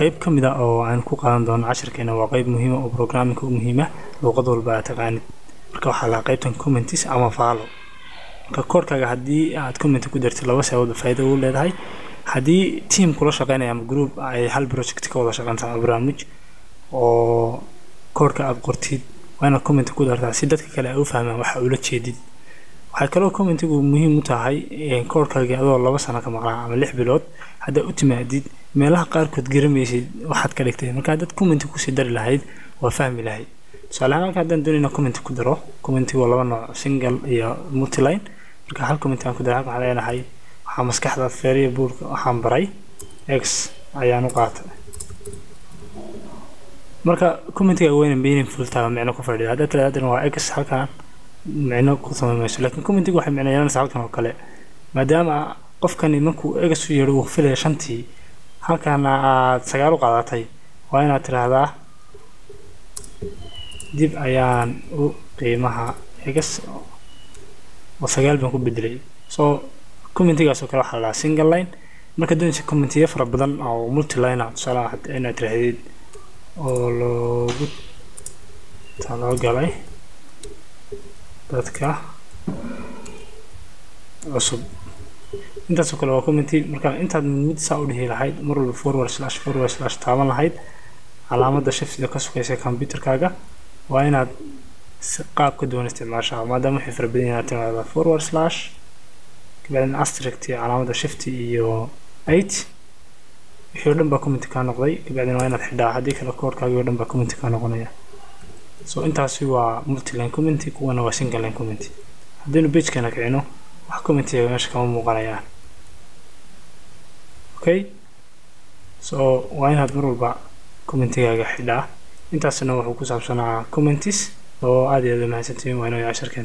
qeyb ka mid a oo aan ku qaadan doono cashirkeena waa qeyb muhiima oo programmingka u muhiima luuqad walba aad taqaanid marka waxaa lahaa qeybtan commentis ama faalo marka koorkaaga haddii aad comment ku dartid laba sababood faa'iido ugu leedahay haddii team kula shaqeynaya ama group ay hal project ka wada shaqeynta ama barnaamij oo koorka aad qortid waa inaad comment ku dartaa si dadka kale ay u fahmaan waxa ula jeedid waxay kaloo commentigu muhiim u tahay koorkaagii adoo laba sano ka maqnaa ama lix bilood haddaa u timaadid meelaha qaarkood garamaysid waxaad ka dhigtay marka haddaad commenti kusii dari lahayd waa fahmi lahayd tusaale ahaan halka haddaan doonayna commenti ku daro commentigu waa laba nooc single iyo multiline marka hal commenti aan ku daray halka waxaan leenahay waxaa maskaxda feeriya buurka waxaan baray x ayaan u qaatay marka commentiga weyna meaningful tahay micno ku fadhiya haddaad tiraahdo waa x halkan micno ku samayn mayso laakiin commentiga waxay micno yeelanaysaa halkan oo kale maadaama qofkani markuu egas u yeedho uu filaya shantii halkana aad sagaal u qaadatay waa inaad tiraahdaa dib ayaan u qiimaha egas oo sagaal baan ku bedelay soo commentigaas oo kale waxaa la dhahaa single line marka doonaysa commentiyo fara badan oo multiline ah tusaale inaad tirahdid oo loogu talagalay dadka cusub intaasoo kale waa commenty marka intaad mid saa u dhihi lahayd mar walba forward slash forward slash taaban lahayd calaamadda shiftiga ka sugaysa computerkaaga waa inaad si qaab ka duwan isticmaashaa maadaama waxay fara badan yahay timaada forward slash kabacdina astrict iyo calaamadda shifti iyo eight wixii oo dhan baa commenty kaa noqday kabacdina waa inaad xidhaa haddii kale koorkaagii oo dhan baa commenty kaa noqonaya so intaasi waa multiline commenty kuwana waa single line commenty haddaynu pagekana kicino wax commentiga meesha kama muuqanayaan okay so waa inaad mar walba commentigaaga xidhaa intaasna wuxuu ku saabsanaa commentis oo aad iyo aad u mahadsantihiin waa inoo casharkeen